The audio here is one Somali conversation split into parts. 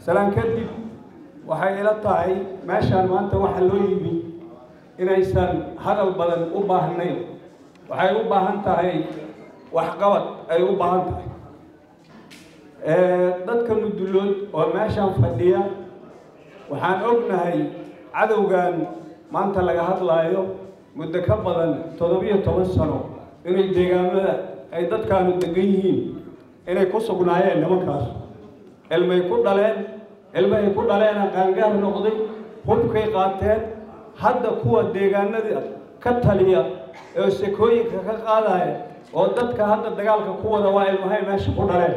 salaan kadib waxay ila tahay meeshaan maanta waxa loo yimi inaysan hadal badan u baahnayn waxay u baahan tahay waxqabad ay u baahan tahay dadka mudulood oo meeshaan fadhiya waxaan ognahay cadowgan maanta laga hadlaayo muddo ka badan toddobiyo toban sano inay deegaamada ay dadkaanu degan yihiin inay ku sugnaayeen nimankaas cilmay ku dhaleen cilmahay ku dhaleena qaangaar noqday hubkay qaateen hadda kuwa deegaanada ka taliya oo sekooyinka ka qaadaya oo dadka hadda dagaalka ku wada waa ilmahay meesha ku dhaleen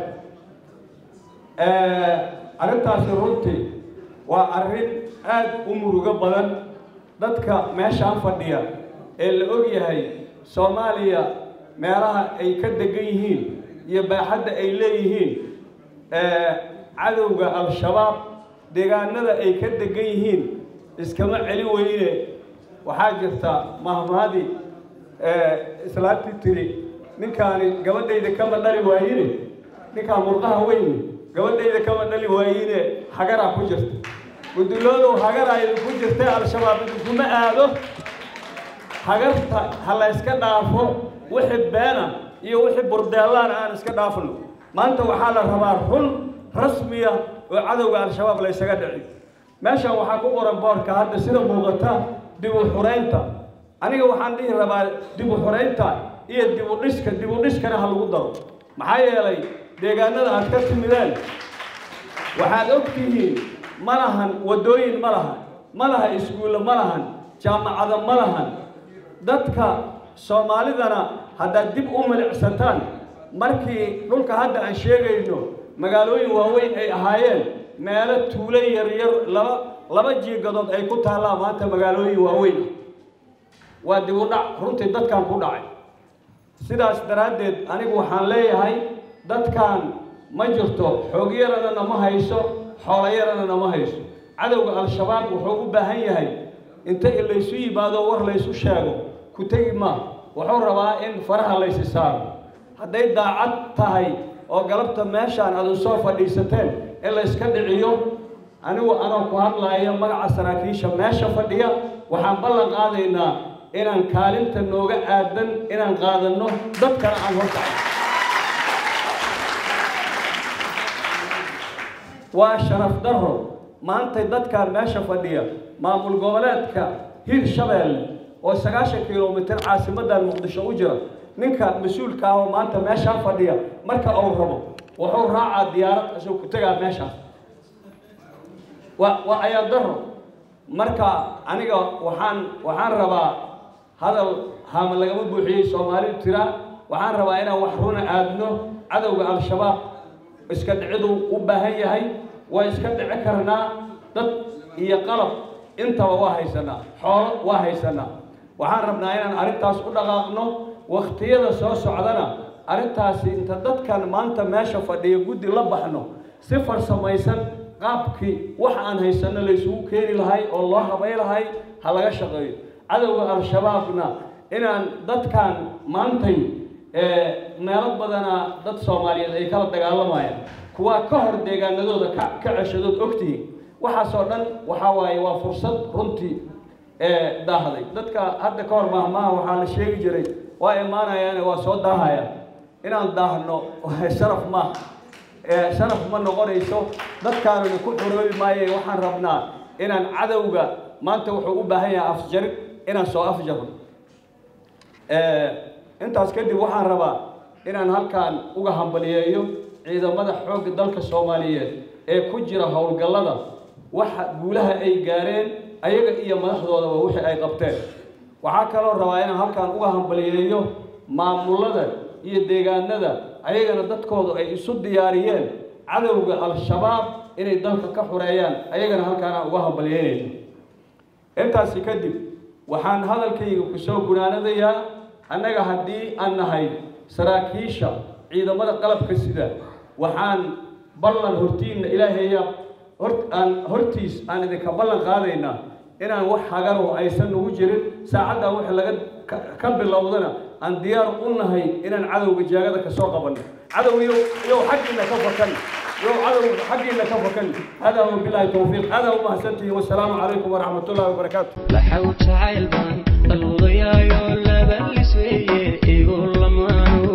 arrintaasi runtii waa arrin aada u murugo badan dadka meeshaan fadhiya ee la og yahay soomaaliya meelaha ay ka degan yihiin iyo baaxadda ay leeyihiin cadowga al-shabaab deegaanada ay ka degan yihiin iskama celin weyne waxaa jirta mahmaadi islaantii tiri ninkaani gabadhayda kama dhali waayine ninkaan murqaha weyne gabadhayda kama dhali waayine hagaraa ku jirta guduloodow hagaraa idinku jirtay al-shabaab idinkuma aado hagarta ha la yska dhaafo wixii beena iyo wixii burdeelaan aan iska dhaafno maanta waxaa la rabaa run rasmiya oo cadowga al-shabaab la ysaga dhici meeshan waxaa ku qoran boorka hadda sida muuqata dib u xuraynta aniga waxaan dhihi rabaa dib u xuraynta iyo dib u dhiska dib u dhiskana ha lagu daro maxaa yeelay deegaanada aad ka timideen waxaad og tihiin ma lahan waddooyin ma lahan ma laha iskuulle ma lahan jaamacado ma lahan dadka soomaalidana haddaad dib u milicsataan markii dhulka hadda aan sheegayno magaalooyin waaweyn ay ahaayeen meelo tuulo yaryar laba laba jiigadood ay ku taallaan maanta magaalooyin waaweyn waa dib u dhac runtii dadkan ku dhacay sidaas daraaddeed anigu waxaan leeyahay dadkan ma jirto xoog yarana nama hayso xoolo yarana nama hayso cadowga al-shabaab wuxuu u baahan yahay inta laysu yimaado war laysu sheego ku tegi maa wuxuu rabaa in faraha laysi saaro hadday daacad tahay oo galabta meeshaan aad u soo fadhiisateen in layska dhiciyo anigu anoo ku hadlaaya magaca saraakiisha meesha fadhiya waxaan ballan qaadaynaa inaan kaalinta nooga aadan inaan qaadanno dadkana aan horkacay waa sharaf darro maantay dadkaan meesha fadhiya maamul goboleedka hir shabeelle oo sagaashan kilomitir caasimadan muqdisho u jira ninka mas-uulka ah oo maanta meeshaan fadhiya marka uu rabo wuxuu raacaa diyaarad isagoo ku tegaa meeshaas waa waa ayaa daro marka aniga waxaan waxaan rabaa hadal haama lagama buuxiyey soomaalidu tiraa waxaan rabaa inaan wax runa aadno cadowga al-shabaab iska dhiciduu u baahan yahay waa iska dhici karnaa dad iyo qalab intaba waa haysanaa xoolo waa haysanaa waxaan rabnaa inaan arrintaas u dhaqaaqno wakhtiyada soo socdana arrintaasi inta dadkan maanta meesha fadhiya guddi la baxno si farsamaysan qaabkii wax aan haysanno laysugu keeni lahay oo loo habay lahay ha laga shaqeeyo cadowga al-shabaabna inaan dadkan maantay meelo badana dad soomaaliyeed ay kala dagaalamayaan kuwaa ka hor deegaanadooda ka ka ceshadood ogtihiin waxaasoo dhan waxaa waaye waa fursad runtii daahday dadka hadda ka hor maahmaaha waxaa la sheegi jiray waa imaanayaane waa soo daahaya inaan daahno sharaf maaha sharaf ma noqonayso dadkaanuna ku xoroobi maaye waxaan rabnaa inaan cadowga maanta wuxuu u baahan yahay afjarid inaan soo afjarno intaas kadib waxaan rabaa inaan halkaan uga hambaliyeeyo ciidamada xoogga dalka soomaaliyeed ee ku jira howlgallada waxa guulaha ay gaareen ayaga iyo madaxdoodaba wixii ay qabteen waxaa kaloo rabaa inaan halkaan uga hambaliyeeyo maamulada iyo deegaanada ayagana dadkoodu ay isu diyaariyeen cadowga al-shabaab inay dalka ka xureeyaan ayagana halkaanaan uga hambaliyeynayno intaasi kadib waxaan hadalkayga ku soo gunaanadayaa annaga haddii aan nahay saraakiisha ciidamada qalabka sida waxaan ballan hortiinna ilaahaya hor aan hortiis aan idinka ballan qaadaynaa inaan wax hagaro aysan nagu jirin saacaddan wix laga ka bilowdana aan diyaar u nahay inaan cadowga jaagada ka soo qabanno cadow iyo iyo xaggiina ka fakan yow cadow xaggiina ka fakan hada wabilaahi towfiiq hada umahadsantihi wasalaamu calaykum waraxmat ullahi wabarakaatu waxau jacayl baan dalwadayaayo labalis weeye igu lamaano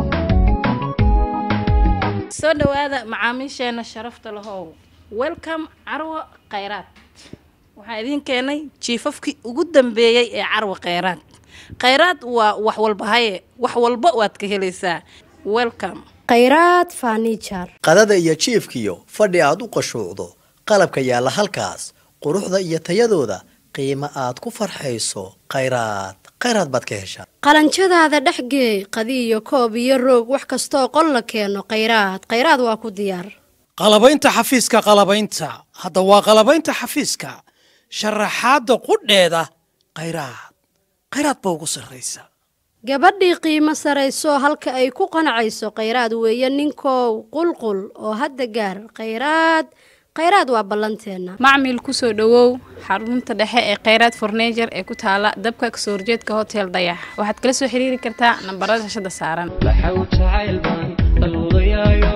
soo dhowaada macaamiisheena sharafta lahow welcome carwo khayraad waxaa idiin keenay jiifafkii ugu dambeeyey ee carwo khayraad khayraad waa wax walba haye wax walba waad ka helaysaa welcome khayraad fanijar qadada iyo jiifkiyo fadhi aad u qashuucdo qalabka yaalla halkaas quruxda iyo tayadooda qiimo aad ku farxayso khayraad khayraad baad ka heshaa qalanjadaada dhexgeey qadi iyo koob iyo roog wax kastooo qol la keeno khayraad khayraad waa ku diyaar qalabaynta xafiiska qalabaynta hadda waa qalabaynta xafiiska sharaxaadda qudheeda khayraad khayraad ba ugu sarraysa gabadhii qiimo sarayso halka ay ku qanacayso khayraad weeye ninkow qulqul oo hadda gaar khayraad khayraad waa ballanteenna macmil kusoo dhowow xarunta dhexe ee khayraad fornejer ee ku taala dabka kasoo horjeedka hotel dayax waxaad kala soo xiriiri kartaa nambarada shashada saaran waxau jacayl baan dalwadayaayo